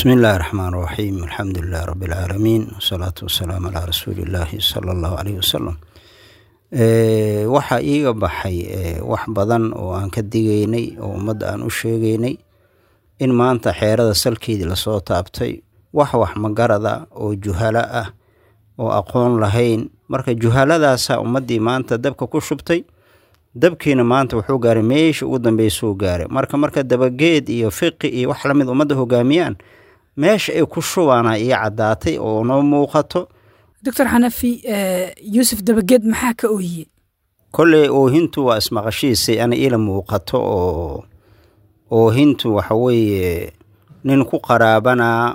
bismi illaahi raxmaan raxiim alxamdu lilahi rabbi alcaalamiin wasalaatu wasalaamu calaa rasuuli illaahi sala allahu caleyhi wasalam waxaa iiga baxay wax badan oo aan ka digaynay oo ummadda aan u sheegaynay in maanta xeerada salkeedii lasoo taabtay wax wax magarada oo juhalo ah oo aqoon lahayn marka juhaladaasaa ummaddii maanta dabka ku shubtay dabkiina maanta wuxuu gaaray meesha ugu dambeysuu gaaray marka marka dabageed iyo fiqi iyo wax lamid ummadda hogaamiyaan meesha ay ku shubaana iyo caddaatay oo noo muuqato doctor xanafi yuusuf dabageed maxaa ka oohiye kolley oohintu waa ismaqashiisay ana ila muuqato oo oohintu waxa weeye nin ku qaraabanaa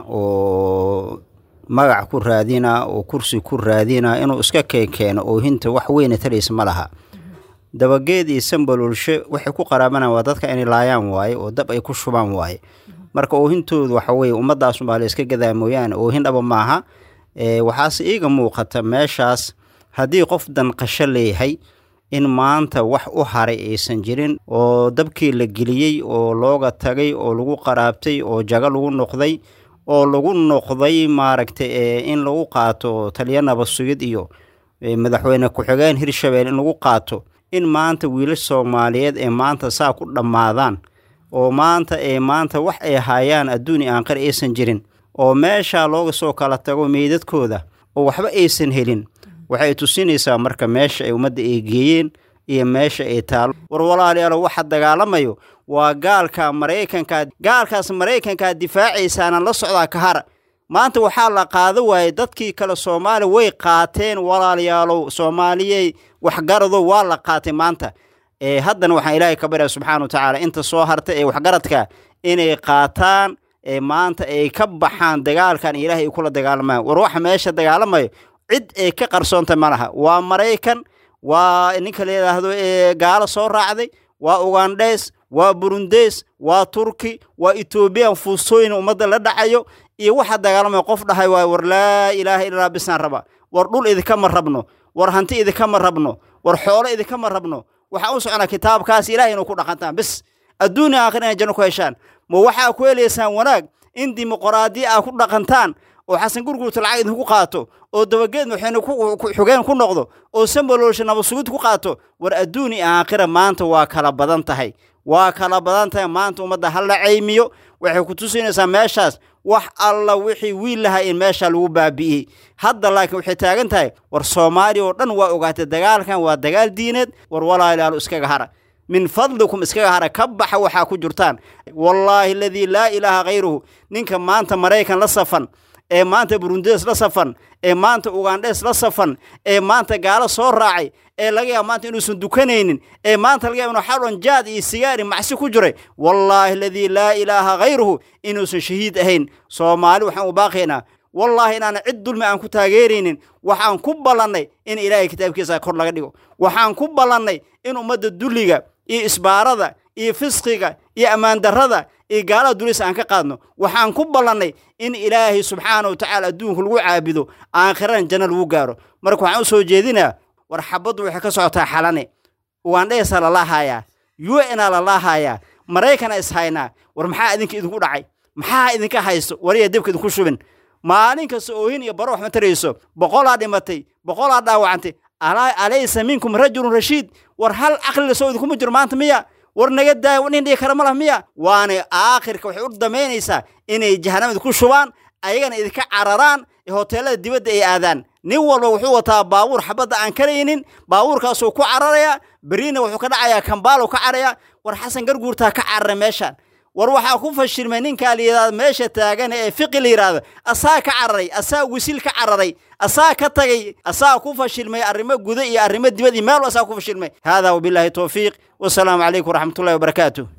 oo magac ku raadinaa oo kursi ku raadinaa inuu iska keenkeeno oohinta wax weyna taraysa ma laha dabageed iyo sambalulshe waxay ku qaraabanaan waa dadka inay laayaan waaye oo dab ay ku shubaan waaye marka oohintoodu waxa weye ummadaasunbaa la iska gadaa mooyaane oohin dhaba maaha waxaase iiga muuqata meeshaas haddii qof danqasho leeyahay in maanta wax u haray aysan jirin oo dabkii la geliyey oo looga tagay oo lagu qaraabtay oo jago lagu noqday oo lagu noqday maaragtay in lagu qaato taliya nabasugid iyo madaxweyne ku-xigeen hirshabelle in lagu qaato in maanta wiilash soomaaliyeed ee maanta saa ku dhammaadaan oo maanta ee maanta wax ay hayaan adduuni aanqar aysan jirin oo meeshaa looga soo kala tago meydadkooda oo waxba aysan helin waxay tusinaysaa marka meesha ay ummadda ay geeyeen iyo meesha ay taalo war walaalayaalo waxa dagaalamayo waa gaalka maraykankaa gaalkaas maraykankaa difaacaysaana la socdaa ka hara maanta waxaa la qaado waayey dadkii kale soomaaliya way qaateen walaalayaalow soomaaliyey waxgarado waa la qaatay maanta haddana waxaan ilaahay ka barya subxaana wa tacaala inta soo harta ee waxgaradka inay qaataan maanta ay ka baxaan dagaalkan ilaahay ay kula dagaalamaan war waxa meesha dagaalamayo cid ay ka qarsoonta ma laha waa maraykan waa ninka la yidhaahdo gaalo soo raacday waa ugandhes waa burundes waa turki waa etoobiyan fuustooyin ummadda la dhacayo iyo waxa dagaalamaya qof dhahay waay war laa ilaaha illaa bisaan raba war dhul idinkama rabno war hanti idinkama rabno war xoolo idinkama rabno waxaa u soconaa kitaabkaas ilahay inuu ku dhaqantaan bis adduunia aakhir inay janno ku heshaan ma waxaa ku helaysaan wanaag in dimuqraadiya aa ku dhaqantaan oo xasan gurgurta lacag idinku qaato oo dabageed madaxweyne xugeen ku noqdo oo sambaloolsha nabasugid ku qaato war adduuni aakhira maanta waa kala badan tahay waa kala badan tahay maanta ummadda ha la caymiyo waxay ku tusinaysaa meeshaas wax alla wixii wiil lahaa in meesha lagu baabi'iyey hadda laakiin waxay taagan tahay war soomaaliya oo dhan waa ogaatay dagaalkan waa dagaal diineed war walaalayaalo iskaga hara min fadlikum iskaga hara ka baxa waxaa ku jirtaan wallaahi aladii laa ilaaha khayruhu ninka maanta maraykan la safan ee maanta burundes la safan ee maanta ugandhes la safan ee maanta gaalo soo raacay ee laga yaaba maanta inuusan dukanaynin ee maanta laga yaaba inuu xalon jaad iyo sigaari macsi ku jiray wallaahi aladii laa ilaaha khayruhu inuusan shahiid ahayn soomaali waxaan u baaqaynaa wallaahi inaana cid dulmi aan ku taageeraynin waxaan ku ballannay in ilaahay kitaabkiisa kor laga dhigo waxaan ku ballannay in ummadda dulliga iyo isbaarada iyo fisqiga iyo ammaandarrada iyo gaalada dulis aan ka qaadno waxaan ku ballannay in ilaahay subxaana wa tacaala adduunka lagu caabido aakhirana janno lagu gaaro marka waxaan u soo jeedinaa war xabaddu waxay ka socotaa xalane ugandheesa lalaahayaa u na lalaahayaa maraykana ishaynaa war maxaa idinka idinku dhacay maxaa idinka haysto wariya dibka idinku shubin maalin kasta oohin iyo baro wax ma tarayso boqolaa dhimatay boqolaa dhaawacantay alaysa minkum rajulun rashiid war hal caqliga soo idinkuma jiro maanta miya war naga daaya nin dhigi kara ma lah miya waana aakhirka waxay u damaynaysaa inay jahanamada ku shubaan ayagana idinka cararaan hoteelada dibadda ay aadaan nin walba wuxuu wataa baabuur xabadda aan karaynin baabuurkaasuu ku cararaya beriina wuxuu ka dhacayaa kambaalow ka caraya war xasan garguurtaa ka carara meeshaan war waxaa ku fashilmay ninkaa la yidhahda meesha taagan ee fiqi la yidhaahdo asaa ka cararay asaa wisil ka cararay asaa ka tagay asaa ku fashilmay arrimo guda iyo arrimo dibad iyo meel asaa ku fashilmay haadaa wabilaahi towfiiq wasalaamu calaykum waraxmatullahi wabarakaatuh